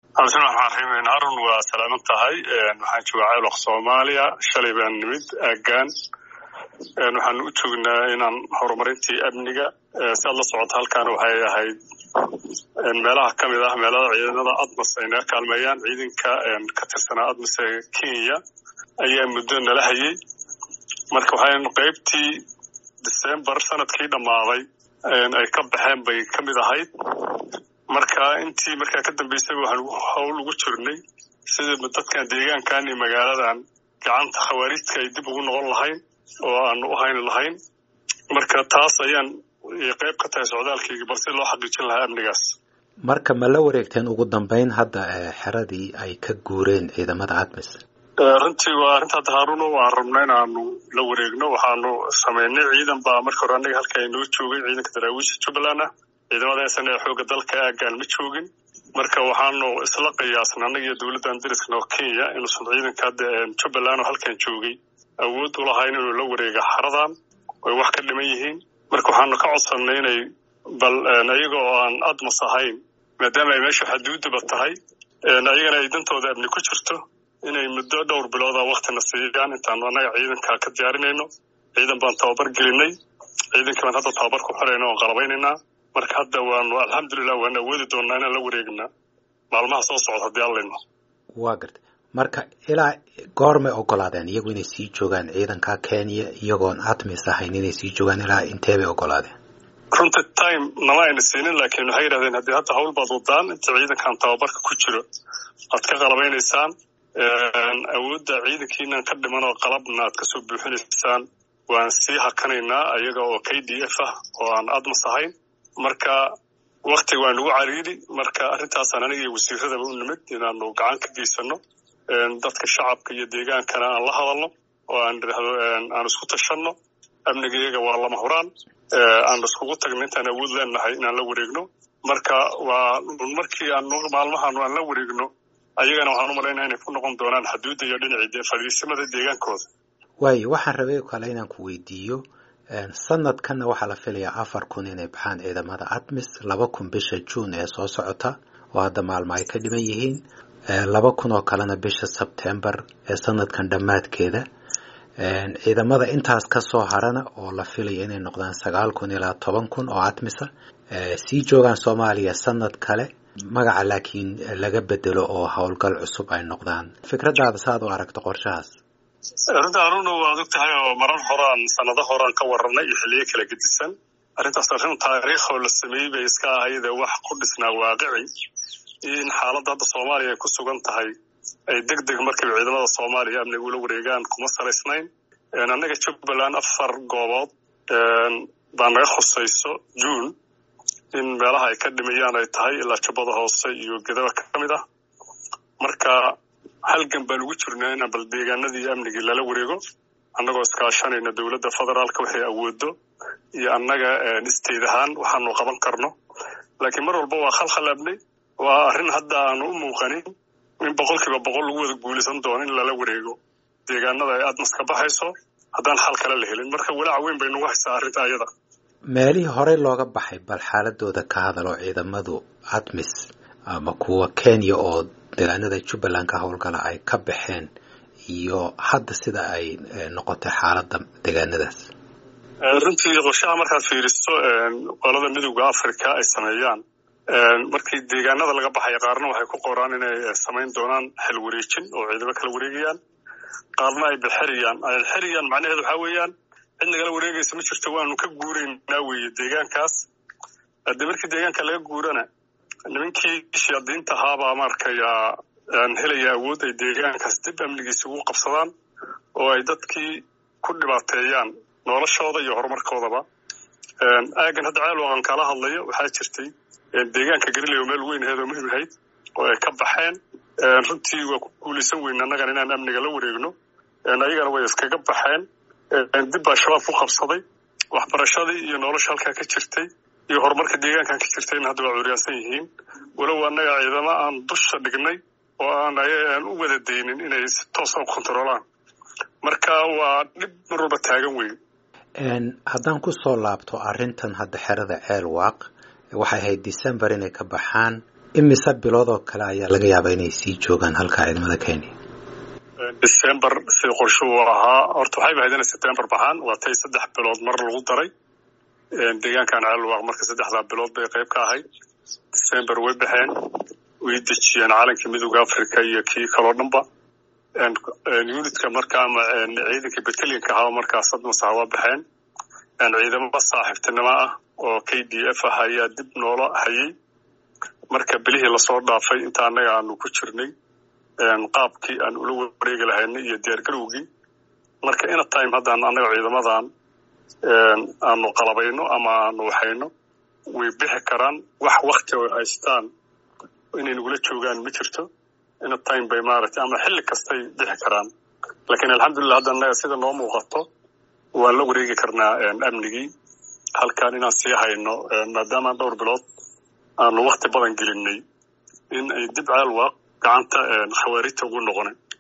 cabdisalaam raxiim harun waa salaaman tahay waxaan joogaa ceelwaq soomaaliya shalay baan nimid aagaan waxaan u joognaa inaan horumarintii amniga si aad la socoto halkaan waxay ahayd meelaha ka mid ah meelada ciidamada admas ay naga kaalmeeyaan ciidanka ka tirsanaa admas ee kenya ayaa muddo nala hayay marka waxaan qaybtii december sanadkii dhammaaday ay ka baxeen bay ka mid ahayd marka intii markaa ka dambeysay waxaan howl ugu jirnay sidii dadkan deegaankan iyo magaaladan gacanta khawaarijka ay dib ugu noqon lahayn oo aan u hayn lahayn marka taas ayaan qayb ka tahay socdaalkayga bal si loo xaqiijin lahaa amnigaas marka ma la wareegteen ugu dambeyn hadda xeradii ay ka guureen ciidamada admis runtii waa arrinta hadda haaruno waan rabna inaanu la wareegno waxaanu samaynay ciidan baa marka hore annaga halka inoo joogay ciidanka daraawiisha jubbaland ah ciidamada esan ee xoogga dalka aagaan ma joogin marka waxaanu isla qiyaasna annaga iyo dowladdan dariskana oo kenya inuusan ciidanka hadda jubbaland oo halkan joogay awood u lahayn inuu la wareega xaradan oy wax ka dhiman yihiin marka waxaanu ka codsannay inay bal ayaga oo aan admas ahayn maadaama ay meesha xaduudaba tahay ayagana ay dantooda amni ku jirto inay muddo dhowr bilooda waktina siiyaan intaanu annaga ciidanka ka diyaarinayno ciidan baan tababar gelinay ciidankii baan hadda tababar ku xirayna oon qalabaynaynaa marka hadda waanu alxamdulilah waan awoodi doonnaa inaan la wareegna maalmaha soo socda haddii allayno waa gartay marka ilaa goormay ogolaadeen iyagu inay sii joogaan ciidanka kenya iyagoon admis ahayn inay sii joogaan ilaa intee bay ogolaadeen runta time nama ayna siinin laakiin waxay yidhahdeen haddii hadda hawl baad wadaan inta ciidankan tababarka ku jiro aad ka qalabaynaysaan awoodda ciidankiinan ka dhiman oo qalabna aad kasoo buuxinaysaan waan sii hakanaynaa ayaga oo k d f ah oo aan admas ahayn marka waktiga waa nagu cariiri marka arrintaasaan aniga iyo wasiiradaba u nimid inaanu gacan ka geysano dadka shacabka iyo deegaankana aan la hadalno oo aan idhaahdo aan isku tashanno amnigayaga waa lama huraan aan iskugu tagno intaan awood leenahay inaan la wareegno marka waa markii aan maalmahan aan la wareegno ayagana waxaan u malaynaa inay ku noqon doonaan xaduudda iyo dhinacii fadhiisimada deegaankooda waayo waxaan rabay kale inaan ku weydiiyo sanadkanna waxaa la filayaa afar kun inay baxaan ciidamada admis laba kun bisha juun ee soo socota oo hadda maalmo ay ka dhiman yihiin laba kun oo kalena bisha sebtembar ee sanadkan dhammaadkeeda ciidamada intaas ka soo harana oo la filaya inay noqdaan sagaal kun ilaa toban kun oo admisa sii joogaan soomaaliya sanad kale magaca laakiin laga bedelo oo howlgal cusub ay noqdaan fikradaada saaad u aragto qorshahaas arrinta haruna waad og tahay oo marar horaan sanado horaan ka warranay iyo xilliyo kala gedisan arrintaas arrin taariikh oo la sameeyey bay iska ahayde wax ku dhisnaa waaqici in xaaladda hadda soomaaliya ay ku sugan tahay ay deg deg markiiba ciidamada soomaaliya amniga ula wareegaan kuma salaysnayn annaga jubbaland afar goobood baa naga khusayso juun in meelaha ay ka dhimayaan ay tahay ilaa jubbada hoose iyo gedaba ka mid ah marka halgan baan ugu jirnaa inaan bal deegaanadii amnigii lala wareego annagoo iskaashanayna dowladda federaalka waxay awoodo iyo annaga isteed ahaan waxaanu qaban karno laakiin mar walba waa khalkhal amni waa arrin hadda aanu u muuqanin in boqolkiiba boqol lagu wada guulaysan doono in lala wareego deegaanada ay admas ka baxayso haddaan xal kale la helin marka walaac weyn bay nagu haysaa arrinta ayada meelihii horey looga baxay bal xaaladooda ka hadalo ciidamadu admis ama kuwa kenya oo deegaanada jubbaland ka howlgala ay ka baxeen iyo hadda sida ay noqotay xaaladda deegaanadaas runtii qorshaha markaad fiiriso qolada midowda africa ay sameeyaan markii deegaanada laga baxaya qaarna waxay ku qoraan inay samayn doonaan xel wareejin oo ciidamo kala wareegayaan qaarna ay bixiriyaan xiriyaan macnaheedu waxaa weeyaan cid nagala wareegaysa ma jirto waanu ka guuraynaa weeye deegaankaas haddii markii deegaanka laga guurana nimankii shayaadiinta ahaabaa maarkayaa aan helaya awood ay deegaankaas dib amnigiisa ugu qabsadaan oo ay dadkii ku dhibaateeyaan noloshooda iyo horumarkoodaba aagan hadda ceelwaqan kala hadlayo waxaa jirtay deegaanka gariley oo meel weyn aheed oo muhim ahayd oo ay ka baxeen runtii waa ku guulaysan weyn annagana inaan amniga la wareegno ayagana way iskaga baxeen dib baa shabaab ku qabsaday waxbarashadii iyo nolosha halkaa ka jirtay iyo horumarka deegaankan ka jirtayna hadda waa curyaansan yihiin walow annaga ciidamo aan dusha dhignay oo aan aan u wada daynin inay si toosa u kontaroolaan marka waa dhib mar walba taagan weyn haddaan ku soo laabto arrintan hadda xerada ceel waaq waxay ahayd december inay ka baxaan imise bilood oo kale ayaa laga yaabaa inay sii joogaan halka ciidamada kenya december sida qorshuu ahaa horta waxayba ahayd inay september baxaan waa tay saddex bilood mar lagu daray deegaankan caalwaaq marka saddexdaa bilood bay qayb ka ahayd december way baxeen way dejiyeen calankii midooda africa iyo kii kaloo dhanba unitka marka ama ciidanka batalyanka ahaa markaas admasaha waa baxeen ciidamo saaxiibtinimo ah oo k d f ah ayaa dib noola hayay marka bilihii lasoo dhaafay inta annaga aanu ku jirnay qaabkii aan ula wareegi lahaynay iyo diyaargarowgii marka ina time haddaan annaga ciidamadan aanu qalabayno ama aanu waxayno way bixi karaan wax wakti ay haystaan inay nagula joogaan ma jirto ina time bay maaragtay ama xilli kastay bixi karaan laakiin alxamdulillah hadda annaga sida noo muuqato waan la wareegi karnaa amnigii halkan inaan sii hayno maadaama dhowr bilood aanu wakti badan gelinay in ay dib caalwaaq gacanta khawaarijta ugu noqonin